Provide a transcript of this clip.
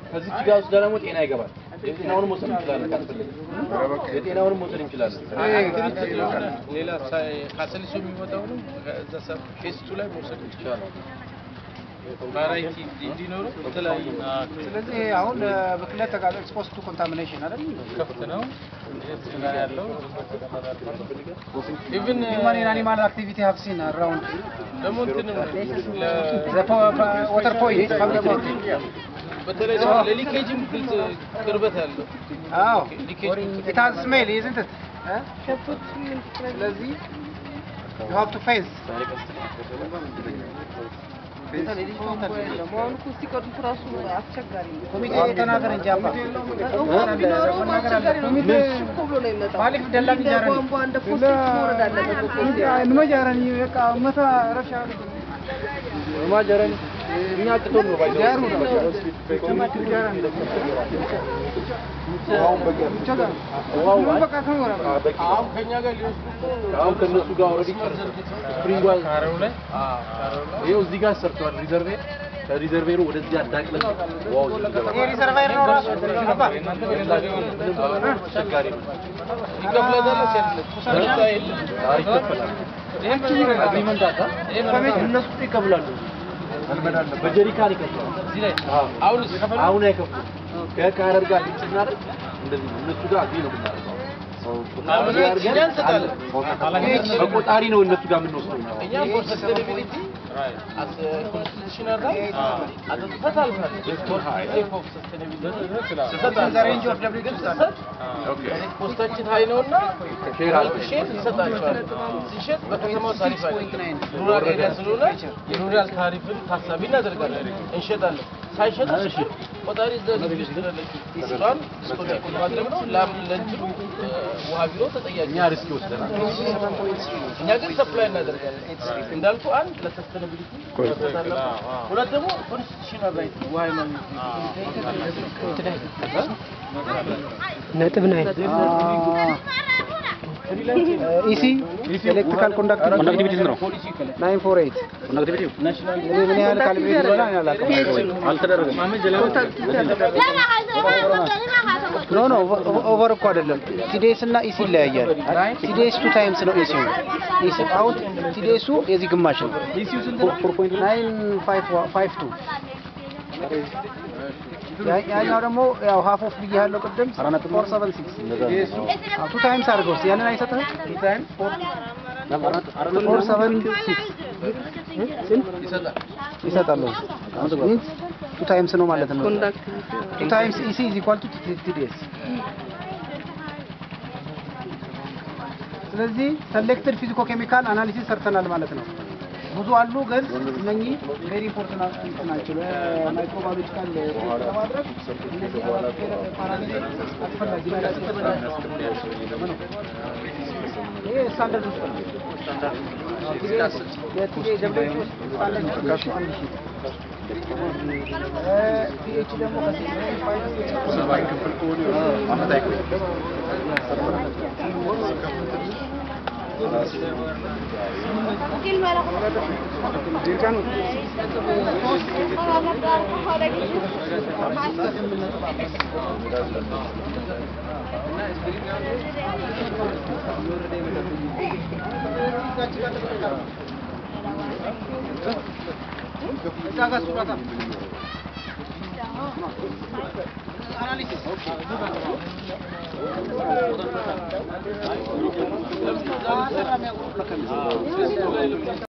ከዚች ጋር ውስጥ ደግሞ ጤና ይገባል። የጤናውን መውሰድ እንችላለን ካስፈለገ የጤናውን መውሰድ እንችላለን። ሌላ ካሰልሱ የሚወጣውንም ከዛ ሰብ ፌስቱ ላይ መውሰድ ይችላል። ቫራይቲ እንዲኖረው የተለያዩ ስለዚህ አሁን ብክለት ተጋለ ኤክስፖዝ ቱ ኮንታሚኔሽን አይደል? ከፍት ነው ስጋ ያለው ኢቭን Human and animal activity have seen around ደግሞ እንትንም the po- po- water point public point. በተለይ ደግሞ ለሊኬጅም ግልጽ ቅርበት ያለው አዎ ሊኬጅ it has smell isn't it? እ? ስለዚህ you have to fence አሁን እኮ ሲቀዱት ራሱ አስቸጋሪ ነው። ኮሚቴ ተናገር እንጂ አባ ቢኖረውም መናገር አስቸጋሪ ነው። አለብህ። እኮ ብሎ ነው የሚመጣው። ማሊፍ ደላል እንደ ጃረኒ። ቧንቧ እንደ ፎስፌት መውረድ አለበት እኮ እዚህ። ንመጃረኒ በቃ መታ ረብሻ ማጀረን እኛ ቅቶን ነው ባይዘው ጃሩ በቃ ከሆነ አሁን ከኛ ጋር ሊወስዱ አሁን ከነሱ ጋር ኦልሬዲ ስፕሪንግ ዋል ካሬው ላይ ይኸው እዚህ ጋር ሰርቷል። ሪዘርቬር ከሪዘርቬሩ ወደዚህ አዳቅለን ዋው እዚህ ገባ። ይሄ ሪዘርቫየር ነው ራሱ አባ አስቸጋሪ ነው። ይከፍለታል ሲያለ አይ ይከፈላል። አግሪመንት አለ። እነሱ ይከፍላሉ። በጀሪካን ይከፍላሉ። እዚህ ላይ አዎ። አሁን አሁን አይከፍሉም። ከካረር ጋር ፊክስ ስናደርግ እንደዚህ ነው። እነሱ ጋር አግሪ ነው የምናደርገው። አሁን እኛ እንሰጣለን። በቆጣሪ ነው እነሱ ጋር የምንወስደው። እኛ ፎር ሰስቴናቢሊቲ አስ ኮንስቲቱሽናል ራይት አጥተታል ሴፍ ኦፍ ሰስቴናቢሊቲ ሬንጅ ኦፍ ደብሊው ኮስታችን ሀይ ነውና ሄልት ሼር ይሰጣቸዋል። ሲሸጥ በከተማው ታሪፍ አይደለም። ሩራል ኤሪያ ስለሆነ የሩራል ታሪፍን ታሳቢ እናደርጋለን፣ እንሸጣለን። ሳይሸጡ ሲሸጥ ቆጣሪ እዛ ግቢ ውስጥ ያለችው እሷን ዲስኮኔክት ማድረግ ነው። ላም ለእንትኑ ውሃ ቢሮ ተጠያቂ እኛ ሪስክ ይወስደናል። እኛ ግን ሰፕላይ እናደርጋለን። እንዳልኩ አንድ ለሰስተናቢሊቲ ሁለት ደግሞ ኮንስቲቱሽናል ራይት ውሃ የማግኘት ነጥብ ናይ ኢሲ ኤሌክትሪካል ኮንዳክቲቪቲ ኮንዳክቲቪቲ ስንት ነው? ናይን ፎር ኤይት ኮንዳክቲቪቲው እኔ ምን ያህል ካልኩሌት እንደሆነ እኔ አላውቅም። አልተደረገም። ኖ ኖ ኦቨር እኮ አይደለም። ቲዲኤስ እና ኢሲ ይለያያል። ቲዲኤስ ቱ ታይምስ ነው ኢሲው። ኢሲ አሁን ቲዲኤሱ የዚህ ግማሽ ነው። ፎር ፖይንት ናይን ፋይቭ ቱ ያኛው ደግሞ ያው ሀፍ ኦፍ ብዬ ያለው ቅድም ፎር ሰቨን ሲክስ ቱ ታይምስ አድርገው እስኪ ያንን አይሰጥህም? ቱ ታይምስ ፎር ሰቨን ሲክስ ይሰጣሉ። ሚንስ ቱ ታይምስ ነው ማለት ነው። ቱ ታይምስ ኢሲ ኢዝ ኢኳል ቱ ቲዲኤስ ስለዚህ ሰሌክትድ ፊዚኮ ኬሚካል አናሊሲስ ሰርተናል ማለት ነው። ብዙ አሉ ግን እነኚህ ቬሪ ኢምፖርታንት ናቸው። ለማይክሮባዮሎጂካል ለማድረግ እነዚህ ፓራሜትር አስፈላጊ ናቸው። ይሄ ስታንዳርድ ውስጥ ነው። የቲዴ ደብሊው ውስጥ ስታንዳርድ ውስጥ ከሱ አንድ ሺህ ፒኤች ደግሞ ከሲክስ ፋይቭ እዛ ጋር ሱራታ አናሊሲስ